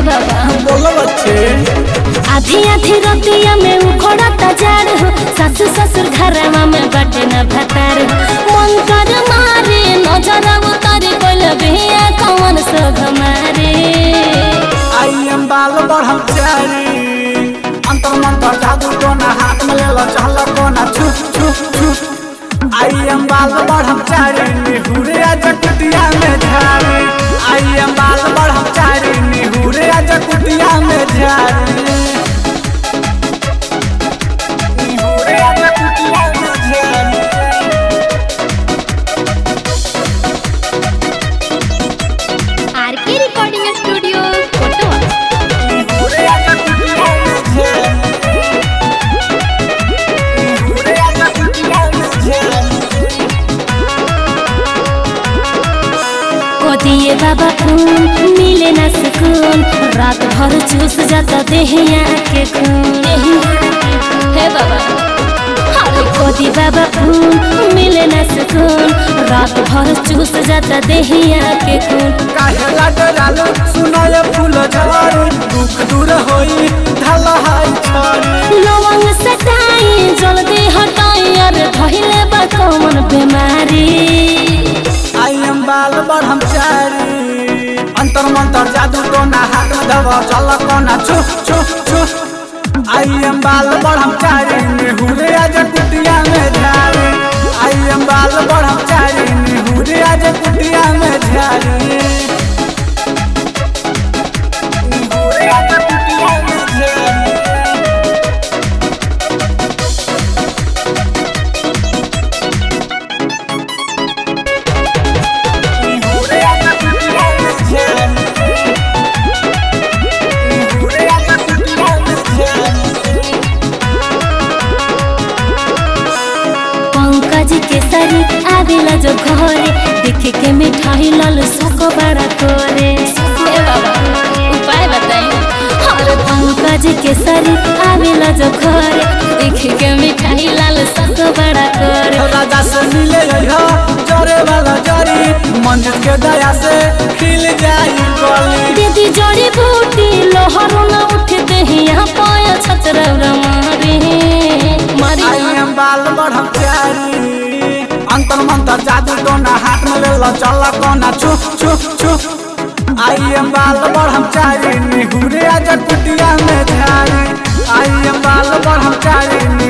बाबा बोलो बच्चे आधी आधी रतिया में उखड़ता जाड़ हो सासु ससुर घरवा में बटे न भतार मन कर मारे नजर उतारे कोल बिया कौन सोग मारे आई एम बाल बढ़म चारी अंतर मंतर जादू टोना हाथ में ले लो चहल कोना छू छू छू आई एम बाल बढ़म चारी निहुरे आज कुटिया में झारी आई एम बाल बढ़म चारी निहुरे आज कुटिया में झारी निहुरे आज कुटिया में झारी आरके रिकॉर्डिंग स्टूडियो कोटवा निहुरे आज कुटिया में झारी निहुरे आज कुटिया में झारी को दिए बाबा खून मिले न सुकून रात भर चूस जाता देहिया के खून हे बाबा अरे को दी बाबा खून मिले न सुकून रात भर चूस जाता देहिया के खून काहेला डरालो सुनाय फूल झाड़ी दुख दूर होई ढल हाई छाड़ी लवंग सटाई जल्दी हटाई अरे धइले बा कौन बीमारी आई एम बाल बढ़म चारी अंतर मंतर जादू टोना हाथ में धव चल कोना छु छु छु आई एम बाल बढ़म चारी निहुरे आज कुटिया में झारी आई एम बाल बढ़म चारी निहुरे आज कुटिया में झारी निहुरे आज कुटिया में झारी निहुरे आज कुटिया में झारी निहुरे आज कुटिया में झारी पंकज के सरी आवेला जो घरे देख के मिठाई लाल सको बड़ा तोरे हे बाबा उपाय बताई और पंकज के सरी आवेला जो घरे देख के मिठाई लाल सको बड़ा तोरे राजा से मिले हो जरे वाला जरी मंदिर के दया से खिल जाई गली दीदी जड़ी बूटी लोहरो न उठते ही यहाँ पाया छतरौरा मारे मारी आई एम बाल बढ़म प्यारी अंतर मंतर जादू टोना हाथ में ले लो चल कोना छु छु छु आई एम बाल बढ़म चारी निहुरे आज कुटिया में झारी आई एम बाल बढ़म चारी